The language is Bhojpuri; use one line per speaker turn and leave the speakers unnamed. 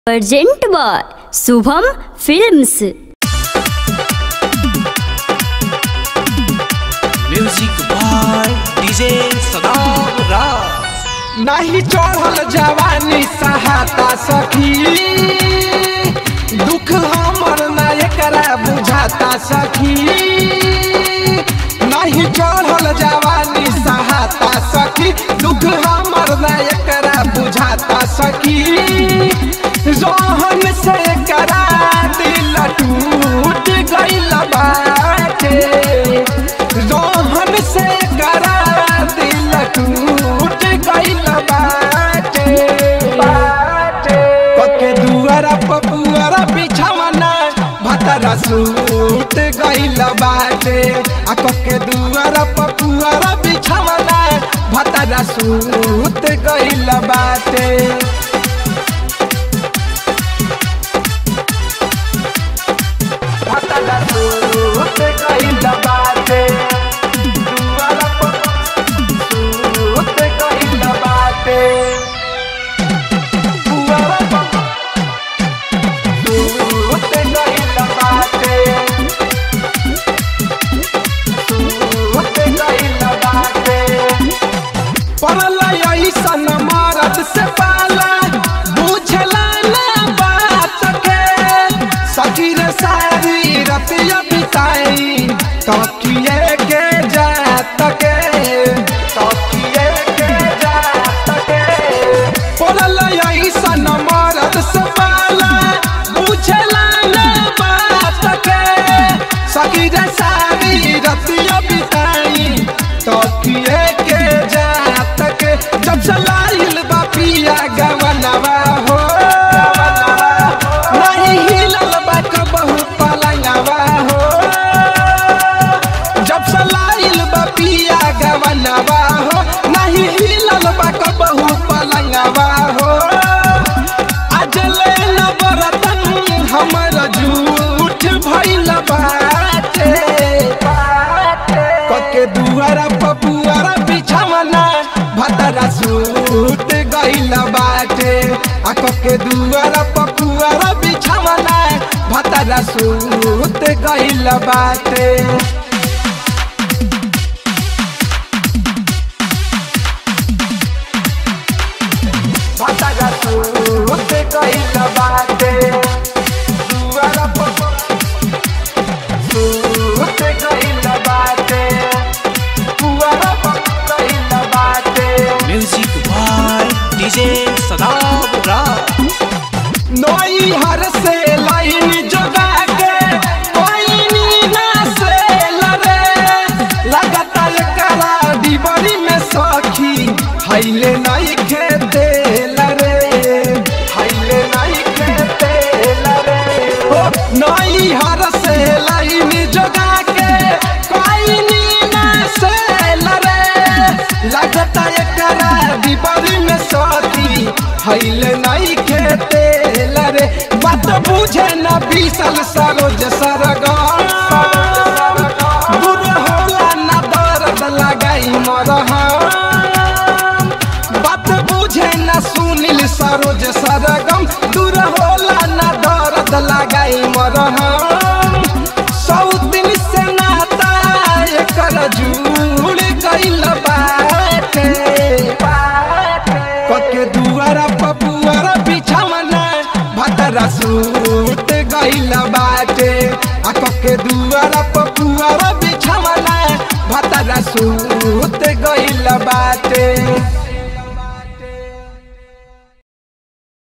present by Shubham films
music by DJ Saddam Raj
नहीं चढ़ल जवानी सहाता सखी दुख हमर ना एकरा बुझाता सखी नहीं चढ़ल जवानी सहाता सखी दुख हमर ना एकरा बुझाता सखी रोहन से करा दिल टूट गइल बाटे रोहन से करा दिल टूट गइल बाटे कके दुआरा पपुआरा बिछावना भतरा सूट गइल बाटे आ कके दुआरा पपुआरा बिछावना भतरा सूट गइल बाटे भतरा सूट गइल बाटे दुआरा सूट गइल बाटे दुआरा सूट गइल बाटे सूट गइल बाटे पड़ल ऐसन मरद से पाला बुझला ना बात के सखी रे सारी रतिया बिताई तकिए के जात के तकिए के जात के पड़ल ऐसन मरद से पाला बुझला ना बात के सखी रे सारी रतिया बिताई तकिए के जात के जब चलाइल बापिया गवनवा हो नहीं हिलल बा कबहू पलंगवा हो जब चलाइल बापिया गवनवा हो नहीं हिलल बा कबहू पलंगवा हो अजले न बरतन हमर झूठ भइल बाटे कके दुआरा पपुआरा बिछावना भतरा सूट गइल बाटे आ कके दुआरा पपुआरा बिछावना भतरा सूट गइल बाटे भतरा सूट गइल बाटे दुआरा पपुआरा सूट गइल बाटे दुआरा पपुआरा गइल बाटे
music by DJ Saddam Raj
नई हर से लाइन जोगा के कोई ना से लरे लगातार करा दीवारी में सखी हाइले नहीं खेते लरे हाइले नहीं खेते लरे ओ नई हर से लाइन जोगा के कोई ना से लरे लगातार करा दीवारी में सखी हाइले नहीं खेते लरे बात बुझे न बीसल सरोज सरगम दूर होला न दर्द लगाई मरहम बात बुझे न सुनील सरोज सरगम दूर होला न दर्द लगाई मरहम सौ दिन से नाता एकर जुड़ गइल बाटे कके दुआरा पपुआरा बिछावना भतरा सूट गइल बाटे आ कके दुआरा पपुआरा बिछावना भतरा सूट गइल बाटे